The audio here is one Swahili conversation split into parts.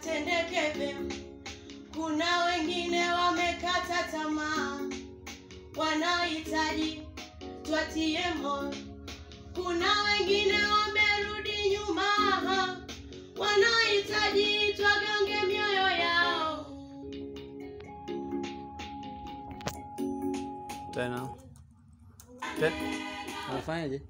yatendeke vyema. Kuna wengine wamekata tamaa, wanahitaji twatie moyo. Kuna wengine wamerudi nyuma, wanahitaji twagange mioyo yao. tena Te- unafanyaje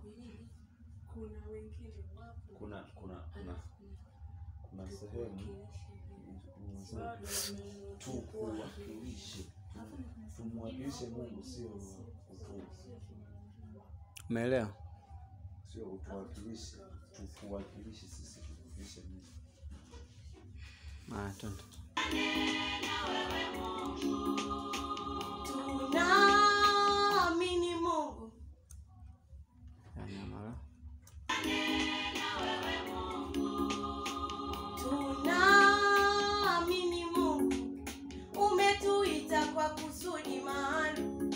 kuna kuna kuna kuna sehemu unasema tukuwakilishe tumwakilishe mungu sio utu umeelewa sio utuwakilishe tukuwakilishe sisi tukuwakilishe mungu Ah, twende. Tunaamini Mungu, Yani, mara. tunaamini Mungu, umetuita kwa kusudi maalum.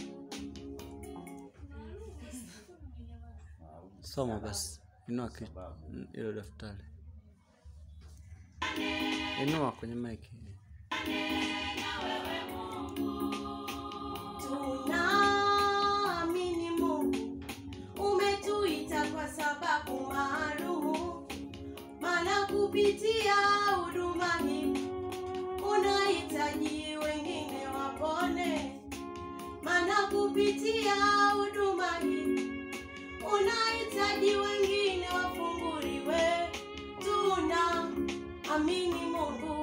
soma basi inua ki- mm, hilo daftari inua kwenye maiki Tunaamini Mungu, umetuita kwa sababu maalumu, maana kupitia huduma hii unahitaji wengine wapone, maana kupitia huduma hii unahitaji wengine wafunguliwe. Tunaamini Mungu